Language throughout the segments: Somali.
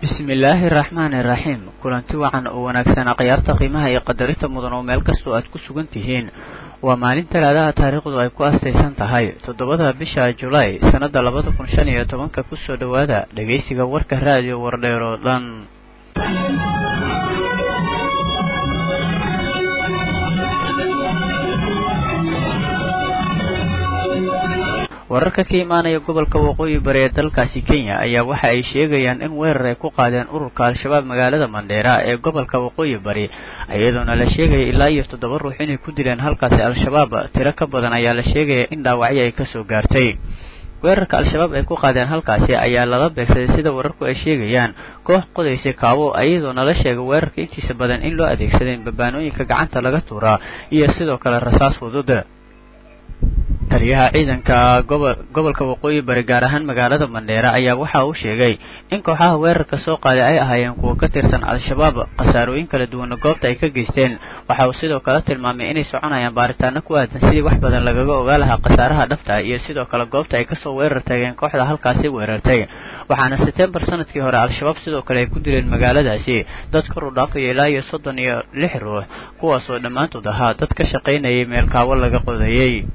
bismillaahi raxmaani raxiim kulanti wacan oo wanaagsan akhyaarta qiimaha iyo qadarinta mudan oo meel kastoo aad ku sugan tihiin waa maalin talaadaha taariikhdu ay ku astaysan tahay toddobada bisha julaay sannadda labada kun shan iyo tobanka kusoo dhowaada dhegaysiga warka raadiyo wardheer oo dhan wararka ka imaanaya gobolka waqooyi bari ee dalkaasi kenya ayaa waxa ay sheegayaan in weerar ay ku qaadeen ururka al-shabaab magaalada mandheera ee gobolka waqooyi bari iyadoona la sheegaya ilaa iyo toddoba ruux inay ku dileen halkaasi al-shabaab tiro ka badan ayaa la sheegaya in dhaawacyo ay kasoo gaartay weerarka al-shabaab ay ku qaadeen halkaasi ayaa lala beegsaday sida wararku ay sheegayaan koox qodaysay kaabo iyadoona la sheegay weerarka intiisa badan in loo adeegsaday babaanooyinka gacanta laga tuuraa iyo sidoo kale rasaas fudud taliyaha ciidanka gobolka waqooyi bari gaar ahaan magaalada mandheera ayaa waxa uu sheegay in kooxaha weerarka soo qaaday ay ahaayeen kuwa ka tirsan al-shabaab khasaarooyin kala duwana goobta ay ka geysteen waxa uu sidoo kale tilmaamay inay soconayaan baaritaano ku aadan sidii wax badan lagaga ogaa lahaa khasaaraha dhabta iyo sidoo kale goobta ay kasoo weerar tageen kooxda halkaasi weerartay waxaana setembar sanadkii hore al-shabaab sidoo kale ay ku dileen magaaladaasi dad kor u dhaafaya ilaa iyo soddon iyo lix ruux kuwaasoo dhammaantood ahaa dad ka shaqaynayay meel kaawo laga qodayey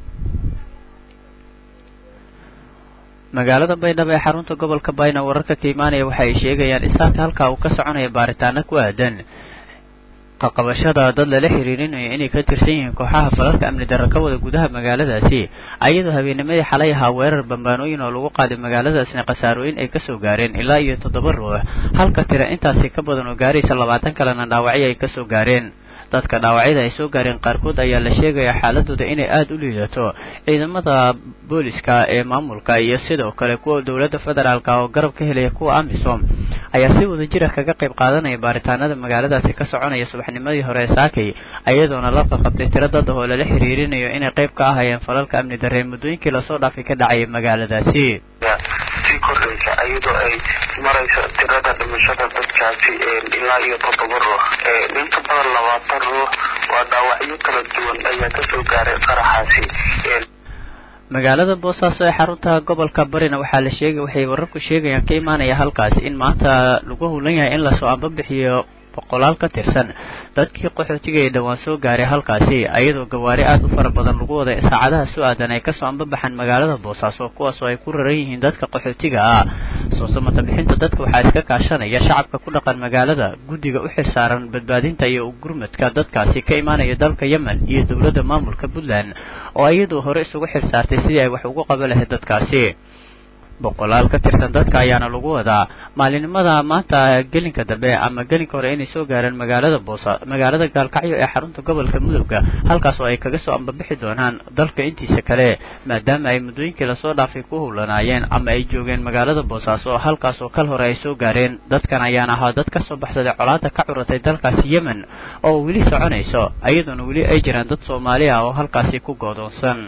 magaalada baydhabo ee xarunta gobolka bayna wararka ka imaanaya waxa ay sheegayaan isaaka halkaa uu ka soconaya baaritaano ku aadan qaqabashada dad lala xiriirinayo inay ka tirsan yihiin kooxaha falalka amni darro ka wada gudaha magaaladaasi ayadoo habeennimadii xalay ahaa weerar bambaanooyin oo lagu qaaday magaaladaasna khasaarooyin ay kasoo gaareen ilaa iyo toddoba ruux halka tira intaasi ka badan oo gaaraysa labaatan kalena dhaawacyo ay kasoo gaareen dadka dhaawacyada ay soo gaareen qaarkood ayaa la sheegayaa xaaladooda inay aada u liidato ciidamada booliska ee maamulka iyo sidoo kale kuwa dowladda federaalka oo garab ka helaya kuwa amisom ayaa si wada jira kaga qayb qaadanaya baaritaanada magaaladaasi ka soconaya subaxnimadii hore ee saakay ayadoona la qaqabtay tiro dad ah oo lala xiriirinayo inay qayb ka ahayeen falalka amni darre muddooyinkii lasoo dhaafay ka dhacaya magaaladaasi sii kordhaysa iyadoo ay marayso tirada dhimashada dadkaasi ilaa iyo toddoba ruux inka badan labaatan ruux waa dhaawacyo kala duwan ayaa kasoo gaaray qaraxaasi magaalada boosaaso ee xarunta gobolka barina waxaa la sheegay waxay wararku sheegayaan ka imaanaya halkaasi in maanta lagu hulan yahay in lasoo ambabixiyo boqolaal ka tirsan dadkii qaxootiga ee dhowaan soo gaaray halkaasi ayadoo gawaari aada u fara badan lagu waday saacadaha soo aadan ay kasoo ambabaxaan magaalada boosaaso kuwaasoo ay ku raran yihiin dadka qaxootiga ah soo samata bixinta dadka waxaa iska kaashanaya shacabka ku dhaqan magaalada guddiga u xilsaaran badbaadinta iyo gurmadka dadkaasi ka imaanaya dalka yemen iyo dowladda maamulka puntland oo iyadoo hore isugu xilsaartay sidii ay wax ugu qaban lahayd dadkaasi boqolaal ka tirsan dadka ayaana lagu wadaa maalinimada maanta gelinka dambe ama gelinka hore inay soo gaareen magaalada boosa magaalada gaalkacyo ee xarunta gobolka mudugga halkaas oo ay kaga soo ambabixi doonaan dalka intiisa kale maadaama ay muddooyinkii lasoo dhaafay ku howlanaayeen ama ay joogeen magaalada boosaaso halkaas oo kal hore ay soo gaareen dadkan ayaana ahaa dad ka soo baxsaday colaada ka curatay dalkaasi yemen oo weli soconayso iyadoona weli ay jiraan dad soomaali ah oo halkaasi ku goodoonsan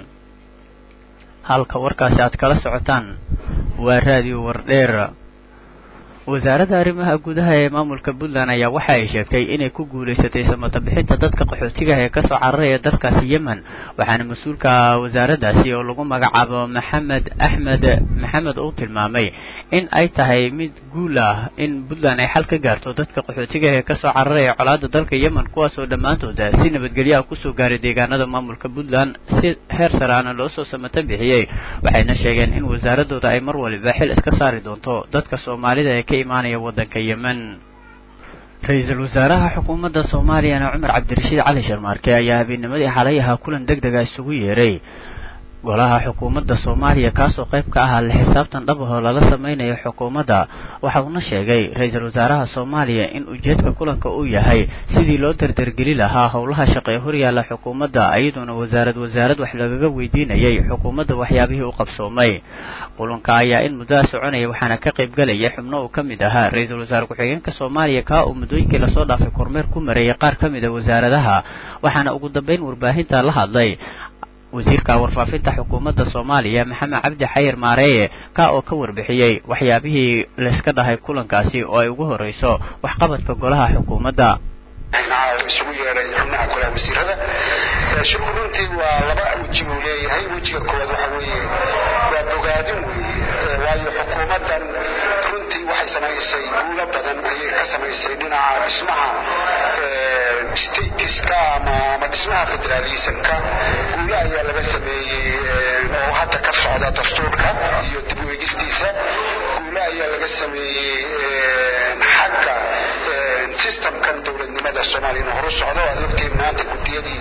halka warkaasi aad kala socotaan waa raadiyo wardheer wasaaradda arrimaha gudaha ee maamulka puntland ayaa waxa ay sheegtay inay ku guulaysatay samata bixinta dadka qaxootiga ee kasoo cararaya dalkaasi yemen waxaana mas-uulka wasaaraddaasi oo lagu magacaabo maxamed axmed maxamed uu tilmaamay in ay tahay mid guul ah in puntland ay xal ka gaarto dadka qaxootiga ee kasoo cararaya colaada dalka yemen kuwaasoo dhammaantooda si nabadgelyo ah kusoo gaaray deegaanada maamulka puntland si heer saraana loo soo samata bixiyey waxayna sheegeen in wasaaradooda ay mar waliba xil iska saari doonto dadka soomaalida ee ka imaanaya waddanka yemen ra-iisul wasaaraha xukuumadda soomaaliyana cumar cabdirashiid cali sharmaarke ayaa habeennimadii xalay ahaa kulan deg dega isugu yeeray golaha xukuumadda soomaaliya kaasoo qayb ka ahaa la xisaabtan dhab ahoo lala sameynayo xukuumadda waxa uuna sheegay ra-iisul wasaaraha soomaaliya in ujeedka kulanka uu yahay sidii loo dardargeli lahaa howlaha shaqee horyaalla xukuumadda iyadoona wasaarad wasaarad wax lagaga weydiinayay xukuumadda waxyaabihii u qabsoomay kulanka ayaa in muddaha soconaya waxaana ka qayb galaya xubno uu ka mid ahaa ra-iisul wasaare ku-xigeenka soomaaliya kaa uu muddooyinkii lasoo dhaafay kormeer ku marayay qaar ka mid a wasaaradaha waxaana ugu dambeyn warbaahinta la hadlay wasiirka warfaafinta xukuumadda soomaaliya maxamed cabdi xayir maareeye ka oo ka warbixiyey waxyaabihii layska dhahay kulankaasi oo ay ugu horreyso waxqabadka golaha xukuumadda baarlamaanka isugu yeedhay xubnaha golaha wasiirada shirku runtii waa laba weji buu leeyahay wejiga koowaad waxa weeye waa bogaadin weeye waayo xukuumaddan runtii waxay samaysay guulo badan ayay ka samaysay dhinaca dhismaha statiska ama ama dhismaha federaalismka guulo ayaa laga sameeyey oo hadda ka socda dastuurka iyo dib u eegistiisa guulo ayaa laga sameeyey xagga systemkan dowladnimada soomaaliyana horu socdo aad ogtiin maanta gudiyadii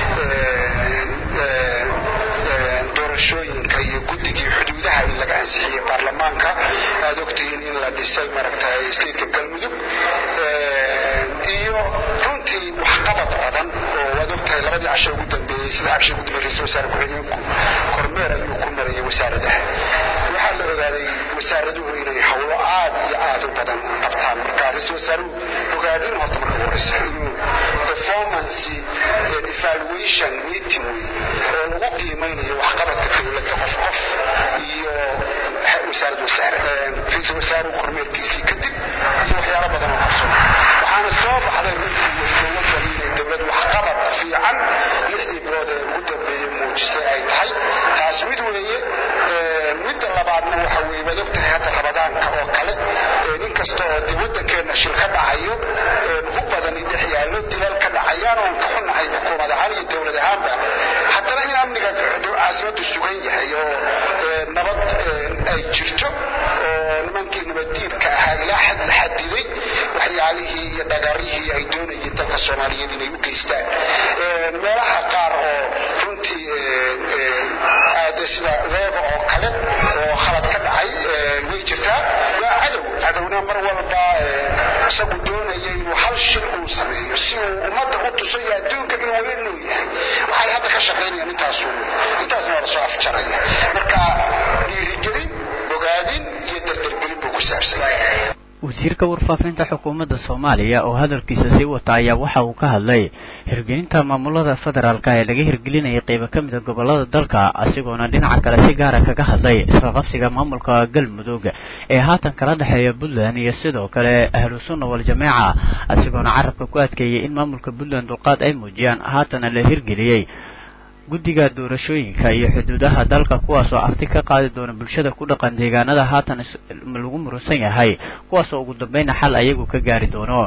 doorashooyinka iyo guddigii xuduudaha in laga ansixiyey baarlamaanka aad ogtihiin in la dhisay maaragtay stateka galmudug iyo runtii waxqabad badan oo waad ogtahay labadii casho ugu dambeeyey sida cabshi ugu dambeeyey ra-isul wasaare ku-xigeenku kormeer ayuu ku marayay wasaaradaha waxaa la ogaaday wasaaraduhu inay howlo aad iyo aad u badan qabtaan marka ra-isul wasaaruhu ogaadin horta marka ugu horeysa inuu performance evaluation meeting wey oo lagu qiimeynayo waxqabadka dowladda qof qof iyo wasaarad wasaare ra-isul wasaaruhu kormeerkiisii kadib iyo waxyaalo badan oo qabsan waxaana soo baxday runtii dowladdan inay dowlad waxqabad fiican lixdii bilood ee ugu dambeeyey muujisay ay tahay taas mid weeye midda labaadna waxa weeye waad ogtahay hadda rabadaanka oo kale nin kasta oo dee waddankeenna shil ka dhacayo ugu badani dhex yaallo dilal ka dhacayaan oon ka xunahay xukuumad ahaan iyo dowlad ahaanba haddana in amniga caasimaddu sugan yahay oo nabad ay jirto oo nimankii nabaddiidka ahaa ilaa xad la xadiday waxyaalihii iyo dhagarihii ay doonayeen dalka soomaaliyeed inay u geystaan meelaha qaar oo runtii aade sida weeba oo kale oo khalad ka dhacay way jirtaa waa cadow cadowna mar walba isagu doonaya inuu hal shil uu sameeyo si uu ummadda u tuso iyo adduunka inuu weli nool yahay waxay hadda ka shaqaynayaan intaasu intaasna waa lasoo afjaraya marka dhiirigelin bogaadin iyo dardargelin buu ku saabsan wasiirka warfaafinta xukuumadda soomaaliya oo hadalkiisa sii wata ayaa waxa uu ka hadlay hirgelinta maamulada federaalka ee laga hirgelinayay qeybo ka mida gobolada dalka asigoona dhinaca kale si gaara kaga hadlay isqaqabsiga maamulka galmudug ee haatan kala dhexeeya puntland iyo sidoo kale ahlu sunna wal-jameeca asigoona carabka ku adkeeyay in maamulka puntland dulqaad ay muujiyaan haatana la hirgeliyey guddiga doorashooyinka iyo xuduudaha dalka kuwaasoo afti ka qaadi doona bulshada ku dhaqan deegaanada haatan lagu murusan yahay kuwaasoo ugu dambayna xal ayagu ka gaari doono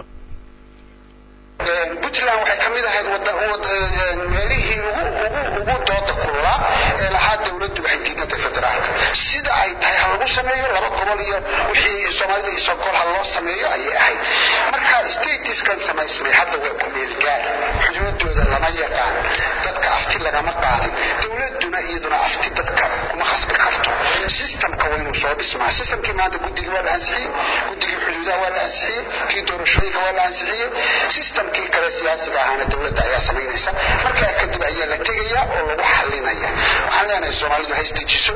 puntland waxay ka mid ahayd meelihii ugu dooda kulaa ee lahaa dowladdu waxay diidantay federaalka sida ay tahay ha lagu sameeyo laba gobol iyo wixii soomaalida iyo sokol ha loo sameeyo ayay ahayd marka statiskan samaysmay hadda waa ku meelgaar xuduudooda lama yaqaan dadka afti lagama qaadin dowladuna iyaduna afti dadka kuma khasbi karto systemka waa inuu soo dhismaa systemkii maanta guddigii waa la ansixiyey guddigii xuduudaha waa la ansixiyey kii doorashooyinka waa la ansixiyey systemkii kale siyaasiga ahaana dowladda ayaa samaynaysa markaa kadib ayaa la tegaya oo lagu xalinaya waxaan leenahay soomaalidu haystajiso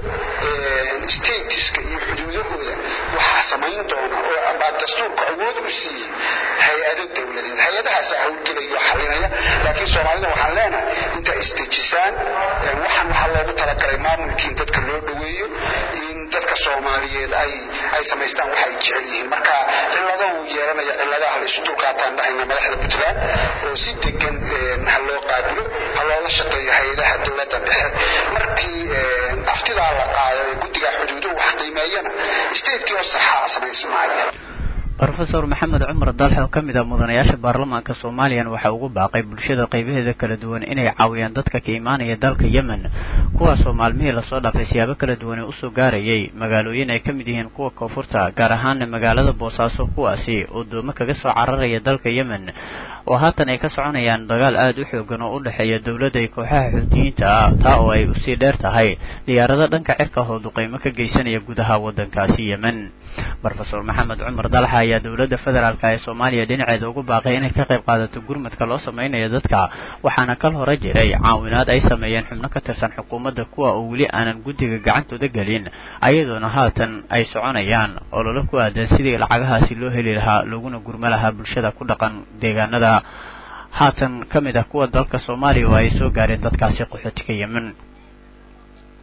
statiska iyo xuduudahooda waxaa samayn doona oo baa dastuurku awood u siiyey hay-ado dowladeed hay-adahaasaa hawlgelaya oo xalinaya laakiin soomaalida waxaan leenahay inta istejisaan waxaan waxaa loogu talagalay maamulkii in dadka loo dhoweeyo in dadka soomaaliyeed ay ay samaystaan waxay jecel yihiin marka cillado uu yeelanaya cilladaha la isu dulqaataan dhahayna madaxda puntland oo si degan ha loo qaabilo ha loola shaqeeyo hay-adaha dowladda dhexe markii aftidaa la qaado ee guddiga xuduuduhu wax qiimeeyana statekii oo saxaa samaysmaaya rofeor maxamed cumar dalx oo ka mid ah mudanayaasha baarlamaanka soomaaliyan waxa ugu baaqay bulshada qaybaheeda kala duwan inay caawiyaan dadka ka imaanaya dalka yemen kuwaasoo maalmihii lasoo dhaafay siyaabo kala duwan ee usoo gaarayay magaalooyin ay ka mid yihiin kuwa koonfurta gaar ahaana magaalada boosaaso kuwaasi oo doomo kaga soo cararaya dalka yemen oo haatan ay ka soconayaan dagaal aada u xoogan oo u dhexeeya dowladda iyo kooxaha xuutiyiinta ah taa oo ay usii dheer tahay diyaarado dhanka cirka hooduqeymo ka geysanaya gudaha waddankaasi yemen rofeor maxamed cumar dalxa ayaa dowladda federaalk ee soomaaliya dhinaceeda ugu baaqay inay ka qayb qaadato gurmadka loo samaynayo dadka waxaana kal hore jiray caawinaad ay sameeyeen xubno ka tirsan xukuumadda kuwa oo weli aanan guddiga gacantooda gelin ayadoona haatan ay soconayaan ololo ku aadan sidii lacagahaasi loo heli lahaa looguna gurmo lahaa bulshada ku dhaqan deegaanada haatan ka mid ah kuwa dalka soomaaliya oo ay soo gaareen dadkaasi qaxootiga yemen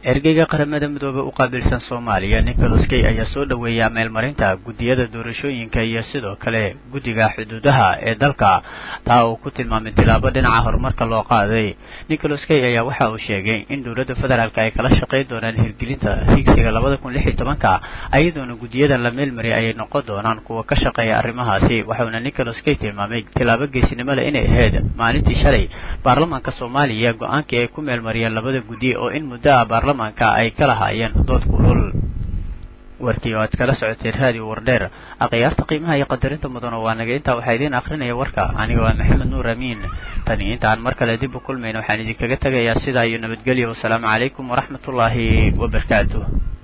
ergeyga qaramada midoobe u qaabilsan soomaaliya nicholas kay ayaa soo dhoweeya meelmarinta guddiyada doorashooyinka iyo sidoo kale guddiga xuduudaha ee dalka taa uu ku tilmaamay tilaabo dhinaca horumarka loo qaaday nicholas kay ayaa waxa uu sheegay in dowladda federaalk ay kala shaqayn doonaan hirgelinta higsiga labada kun lix iyo tobanka ayadoona guddiyadan la meelmariyay ayay noqon doonaan kuwa ka shaqeeya arrimahaasi waxauna nicholas kay tilmaamay tilaabo geesinimo leh inay ahayd maalintii shalay baarlamaanka soomaaliya go-aankii ay ku meelmariyeen labada guddi oo in muddo ah baarlamaanka ay ka lahaayeen dood kulul warkii oo aad kala socoteen raadiyo wardheer aqiyaasta qiimaha iyo qadarinta mudano waa naga intaa waxaa idiin akrinaya warka aniga waa maxamed nuur amiin tani intaan mar kale dib u kulmayna waxaan idinkaga tegayaa sidaa iyo nabadgelyo wasalaamu calaykum waraxmatullaahi wabarakaatuh